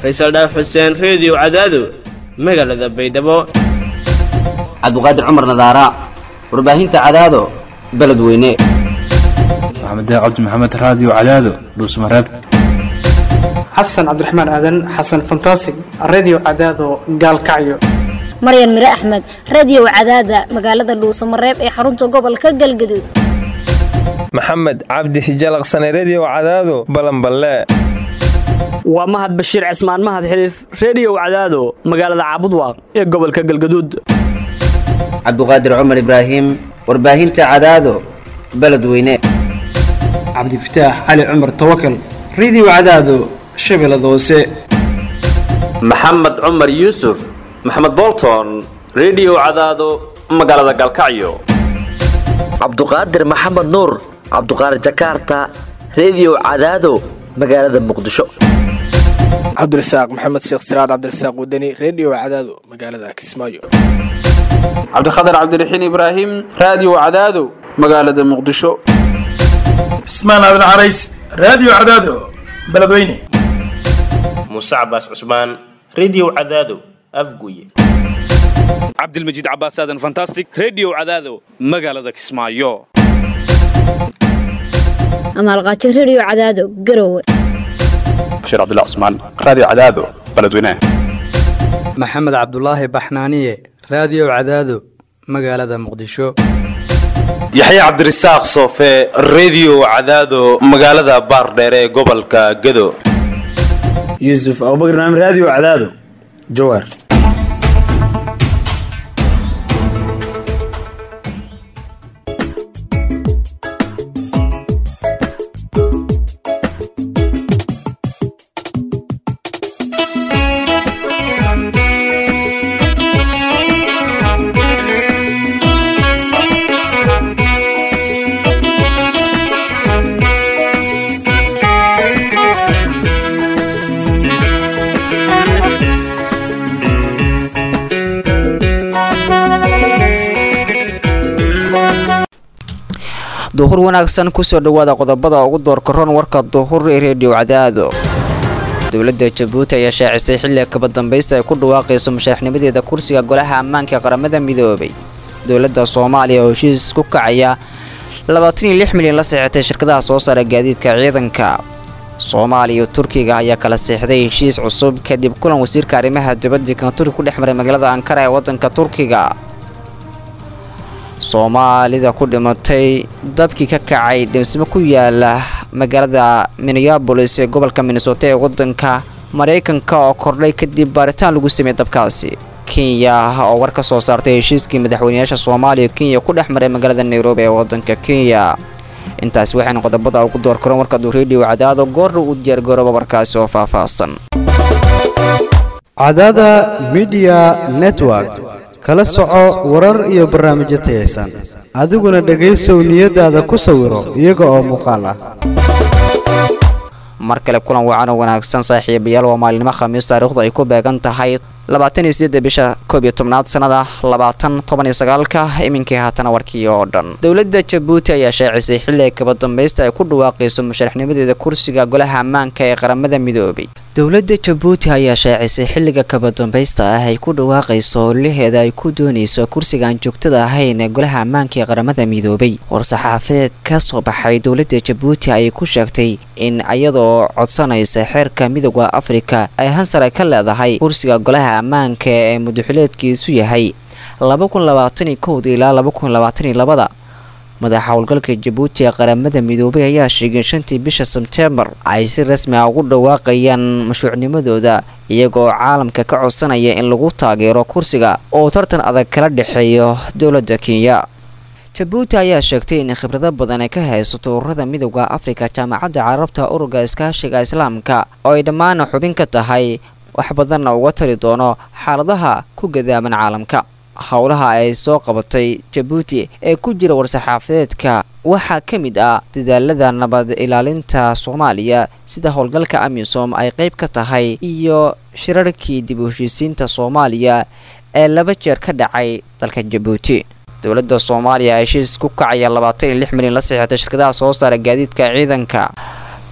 faysal dhaaf xuseen reediyo cadaado magaalada baydhabo cabduqaadir cumar nadaara warbaahinta cadaado beledweyne maxamed cabdi maxamed raadiyo cadaado dhuusmareeb xasan cabdiraxmaan aadan xasan fantasig redio cadaado gaalkacyo maryan mire axmed radio cadaada magaalada dhuusamareeb ee xarunta gobolka galgaduud maxamed cabdi hijalaqsane redio cadaado balanballe waa mahad bashiir cismaan mahad xiliif reediyo cadaado magaalada caabudwaaq ee gobolka galgaduud cabduqaadir cumar ibraahim warbaahinta cadaado beledweyne cabdifataax cali cumar tawakal redio cadaado shabeellada hoose maxamed cumar yuusuf maxamed bolton redio cadaado magaalada galkacyo cabduqaadir maxamed nuur cabduqaadir jakarta redio cadaado magaalada muqdisho cabdirasaaq maxamed sheekh siraad cabdirasaaq wadani redio cadaado magaalada kismaayo cabdikhatar cabdiraxiin ibraahim raadiyo cadaado magaalada muqdisho cismaan aadan carays raadiyo cadaado beledweyne muuse cabaas cusmaan redio cadaado afguye cabdilmajiid cabaas aadan fantastic redio cadaado magaalada kismaayo amaalqaajo redio cadaado garowe bashiir cabdilla cusmaan raadiyo cadaado beledweyne maxamed cabdulaahi baxnaaniye raadiyo cadaado magaalada muqdisho yaxya cabdirasaaq soofe redio cadaado magaalada baardheere ee gobolka gedo yuusuf abubakr naam raadiyo cadaado jawaar duhur wanaagsan kusoo dhawaada qodobada ugu doorkaroon warka duhur ee reediyo cadaado dowladda jabuuti ayaa shaacisay xilliga kaba dambaysta ay ku dhawaaqayso mashaaxnimadeeda kursiga golaha ammaanka ee qaramada midoobay dowladda soomaaliya oo heshiis ku kacaya milyan la seexatay shirkadaha soo saara gaadiidka ciidanka soomaaliya iyo turkiga ayaa kala seexday heshiis cusub kadib kulan wasiirka arrimaha dibadda kan turki ku dhex maray magaalada ankara ee wadanka turkiga soomaalida ku dhimatay dabkii ka kacay dhismo ku yaala magaalada minneabolis ee gobolka minnesota ee wadanka maraykanka oo kordhay kadib baaritaan lagu sameeyey dabkaasi kenya oo war ka soo saartay heshiiskii madaxweyneyaasha soomaaliya kenya ku dhex maray magaalada nairobi ee wadanka kenya intaasi waxaynu qodobada ugu door karoon warkadu redio cadaado goorna uu diyaargarooba warkaasi oo faahfaahsan cadaada midiya network kala soco warar iyo barnaamijyo tayaysan adiguna dhegaysow niyadaada ku sawiro iyaga oo muuqaal ah mar kale kulan wacan oo wanaagsan saaxiibayaal waa maalinimo khamiis taariikhdu ay ku beegan tahay labaataniyo sideedda bisha koob iyo tobnaad sanada labaatan toban iyo sagaalka iminkii haatana warkii oo dhan dowladda jabuuti ayaa shaacisay xilli ay kaba dambaysta ay ku dhawaaqayso musharaxnimadeeda kursiga golaha ammaanka ee qaramada midoobay dowladda jabuuti ayaa shaacisay xilliga kaba dambaysta ah ay ku dhawaaqayso howlaheeda ay ku doonayso kursigaan joogtada ahayn ee golaha ammaanka ee qaramada midoobay war-saxaafadeed ka soo baxay dowladda jabuuti ayay ku sheegtay in iyadoo codsanaysa xeerka midooda afrika ay hansare ka leedahay kursiga golaha ammaanka ee mudaxileedkiisu yahay ilaa madaxa howlgalka jabuuti ee qaramada midoobay ayaa sheegay shantii bisha sebteembar ay si rasmi ah ugu dhawaaqayaan mashruucnimadooda iyagoo caalamka ka codsanaya in lagu taageero kursiga oo tartan adag kala dhexeeyo dowladda kenya jabuuti ayaa sheegtay in khibrado badan ay ka haysato ururada midooda afrika jaamacadda carabta ururka iskaashiga islaamka oo ay dhammaan xubin ka tahay wax badanna uga tari doono xaaladaha ku gadaaban caalamka howlaha ay soo qabatay jabuuti ee ku jira war-saxaafadeedka waxaa ka mid ah dadaalada nabad ilaalinta soomaaliya sida howlgalka amisom ay qayb ka tahay iyo shirarkii dib u heshiisiinta soomaaliya ee laba jeer ka dhacay dalka jabuuti dowladda soomaaliya heshiis ku kacaya labaatan iyo lix milyan la saxiixatay shirkadaha soo saara gaadiidka ciidanka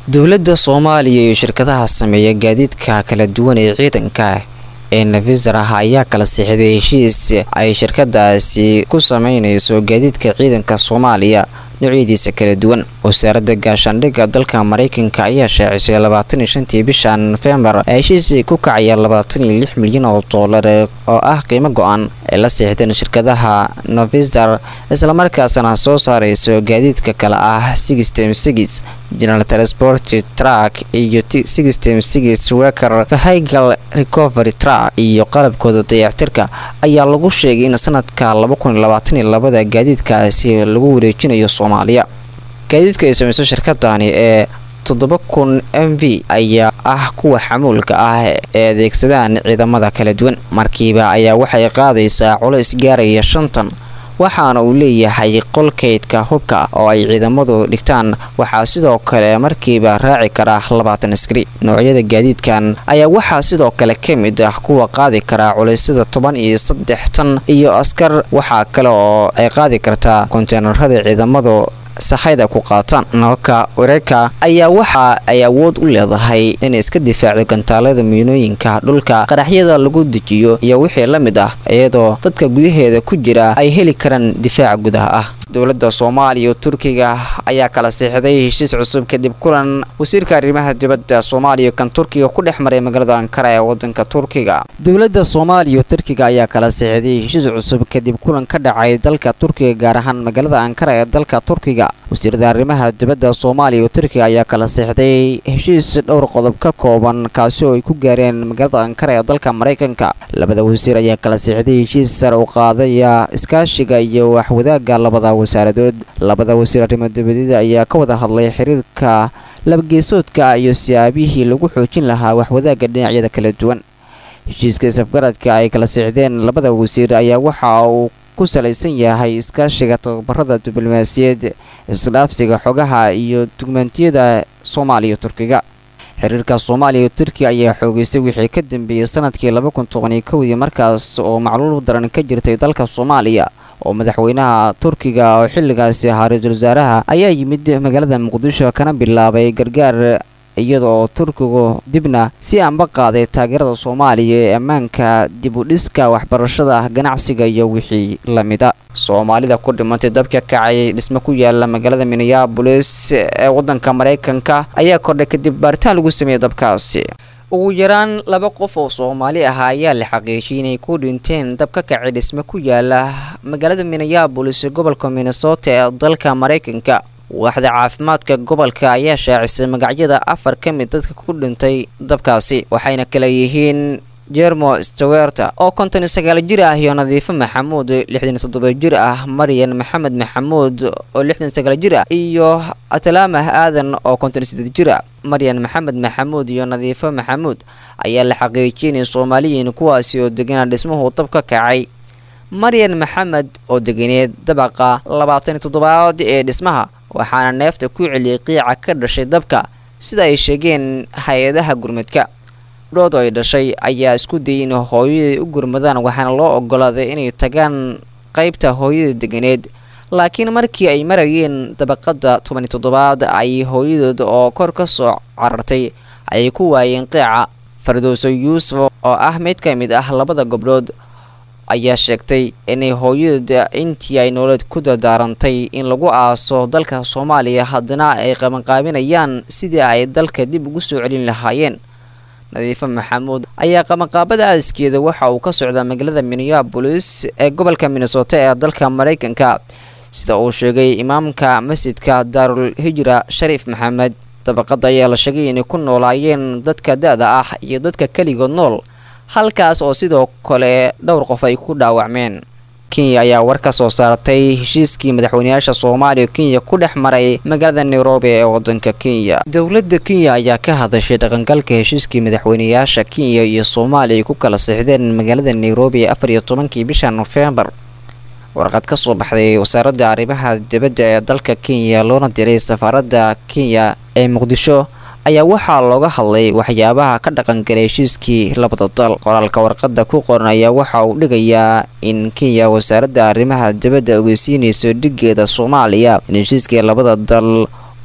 dowladda soomaaliya iyo shirkadaha sameeya gaadiidka kala duwan ee ciidanka ee nafisar ah ayaa kala siixday heshiis ay shirkadaasi ku sameynayso gaadiidka ciidanka soomaaliya noocyadiisa kala duwan wasaaradda gaashaandhigga dalka maraykanka ayaa shaacisay labaatan iyo shantii bisha nofembar heshiis ku kacaya labaatan iyo lix milyan oo doolar oo ah qiimo go-an ay la siixdeen shirkadaha novistar islamarkaasna soo saarayso gaadiidka kale ah sixtem six general transport truck iyo sixtem six worker vehicle recovery truck iyo qalabkooda dayactirka ayaa lagu sheegay in sanadka laba kun iyo labaatan iyo labada gaadiidkaasi lagu wareejinayo soomaaliya gaadiidka ay samayso shirkadani ee toddoba kun m v ayaa ah kuwa xamuulka ah ee adeegsadaan ciidamada kala duwan markiiba ayaa waxay qaadaysaa culays gaaraya shantan waxaana uu leeyahay qolkaydka hubka oo ay ciidamadu dhigtaan waxaa sidoo kale markiiba raaci kara labaatan askari noocyada gaadiidkan ayaa waxaa sidoo kale ka mid ah kuwa qaadi karaa culeysyada toban iyo saddex tan iyo askar waxaa kale oo ay qaadi kartaa konteenarada ciidamadu saxayda ku qaataan nooka wareerka ayaa waxa ay awood u leedahay inay iska difaacdo gantaalada miinooyinka dhulka qaraxyada lagu dejiyo iyo wixii la mid ah iyadoo dadka gudaheeda ku jira ay heli karaan difaaca gudaha ah dowladda soomaaliya oo turkiga ayaa kala siixday heshiis cusub kadib kulan wasiirka arrimaha dibadda soomaaliya kan turkiga ku dhex maray magaalada ankara ee wadanka turkiga dowladda soomaaliya oo turkiga ayaa kala siixday heshiis cusub kadib kulan ka dhacay dalka turkiga gaar ahaan magaalada ankara ee dalka turkiga wasiirada arrimaha dibadda soomaaliya oo turkiga ayaa kala siixday heshiis dhowr qodob ka kooban kaasi oo ay ku gaareen magaalada ankara ee dalka maraykanka labada wasiir ayaa kala siixday heshiis sare u qaadaya iskaashiga iyo waxwadaaga labada wasaaradood labada wasiir arrimo dibadeeda ayaa ka wada hadlay xiriirka labageesoodka iyo siyaabihii lagu xoojin lahaa waxwadaaga dhinacyada kala duwan heshiiska isafgaradka ay kala siixdeen labada wasiir ayaa waxa uu ku salaysan yahay iskaashiga tababarada diblomaasiyaed isdhaafsiga xogaha iyo dugmentiyada soomaaliya turkiga xiriirka soomaaliya turkiya ayaa xoogeystay wixii ka dambeeyey sanadkii laba kun tobaniyo kowdii markaas oo macluul daran ka jirtay dalka soomaaliya oo madaxweynaha turkiga oo xilligaasi ahaa ra-iisul wasaaraha ayaa yimid magaalada muqdisho kana bilaabay gargaar iyada oo turkigu dibna si aanba qaaday taageerada soomaaliya ee ammaanka dib u dhiska waxbarashada ganacsiga iyo wixii la mida soomaalida ku dhimantay dabka kacay dhisme ku yaala magaalada minneabolis ee wadanka maraykanka ayaa kordhay kadib baaritaan lagu sameeyey dabkaasi ugu yaraan laba qof oo soomaali ah ayaa la xaqiijiyay inay ku dhinteen dab ka kacay dhisme ku yaala magaalada minneabolis ee gobolka minnesota ee dalka maraykanka waaxda caafimaadka gobolka ayaa shaacisay magacyada afar ka mid dadka ku dhintay dabkaasi waxayna kala yihiin jermo stewerta oo konton iyo sagaal jir ah iyo nadiifo maxamuud lixdan iyo toddoba jir ah maryan maxamed maxamuud oo lixdan sagaal jir ah iyo atalaamah aadan oo konton iyo sideed jir ah maryan maxamed maxamuud iyo nadiifo maxamuud ayaa la xaqiijiyay inay soomaaliyiin kuwaasi oo deganaa dhismuhu dab ka kacay maryan maxamed oo deganeed dabaqa labaatan iyo toddobaad ee dhismaha waxaana neefta ku celiyay qiica ka dhashay dabka sida ay sheegeen hay-adaha gurmadka dhood ay dhashay ayaa isku dayay in hooyadai u gurmadaan waxaana loo ogolaaday inay tagaan qaybta hooyada deganeed laakiin markii ay marayeen dabaqada tobaniyo toddobaad ay hooyadood oo kor ka soo carartay ayay ku waayeen qiica fardowso yuusuf oo ah mid ka mid ah labada gobdhood ayaa sheegtay inay hooyadooda intii ay nololeed ku dardaarantay in lagu aaso dalka soomaaliya haddana ay qabanqaabinayaan sidii ay dalka dib ugu soo celin lahaayeen nadiifo maxamuud ayaa qabanqaabada aaskeeda waxa uu ka socdaa magaalada minneabolis ee gobolka minnesota ee dalka maraykanka sida uu sheegay imaamka masjidka daarul hijra shariif maxamed dabaqada ayaa la sheegay inay ku noolaayeen dadka da-da ah iyo dadka keligood nool halkaas oo sidoo kale dhowr qof ay ku dhaawacmeen kenya ayaa war ka soo saartay heshiiskii madaxweyneyaasha soomaaliya kenya ku dhex maray magaalada nairobi ee wadanka kenya dowladda kenya ayaa ka hadashay dhaqangalka heshiiskii madaxweyneyaasha kenya iyo soomaaliya ay ku kala sixdeen magaalada nairobi ee afar iyo tobankii bisha nofembar warqad ka soo baxday wasaaradda arrimaha dibadda ee dalka kenya loona diray safaaradda kenya ee muqdisho ayaa waxaa looga hadlay waxyaabaha ka dhaqangalay heshiiskii labada dal qoraalka warqadda ku qoran ayaa waxa uu dhigayaa in kenya wasaaradda arrimaha dibadda ogeysiinayso dhigeeda soomaaliya in heshiiskii labada dal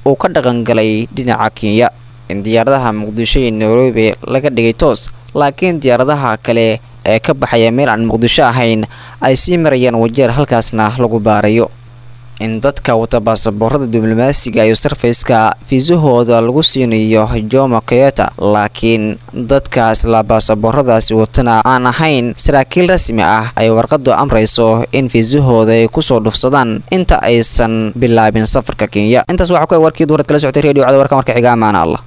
uu ka dhaqangalay dhinaca kenya in diyaaradaha muqdisho iyo nairobi laga dhigay toos laakiin diyaaradaha kale ee ka baxaya meel aan muqdisho ahayn ay sii marayaan wajeer halkaasna lagu baarayo in dadka wata baasaboorada diblomaasiga iyo sarfayska fiisahooda lagu siinayo jomo keyota laakiin dadka isla baasabooradaasi watana aan ahayn saraakiil rasmi ah ay warqadu amrayso in fiisahooda ay kusoo dhufsadaan inta aysan bilaabin safarka kenya intaas waxaa ku warkii duurad kala socotay redio cada warka marka xiga amaana allah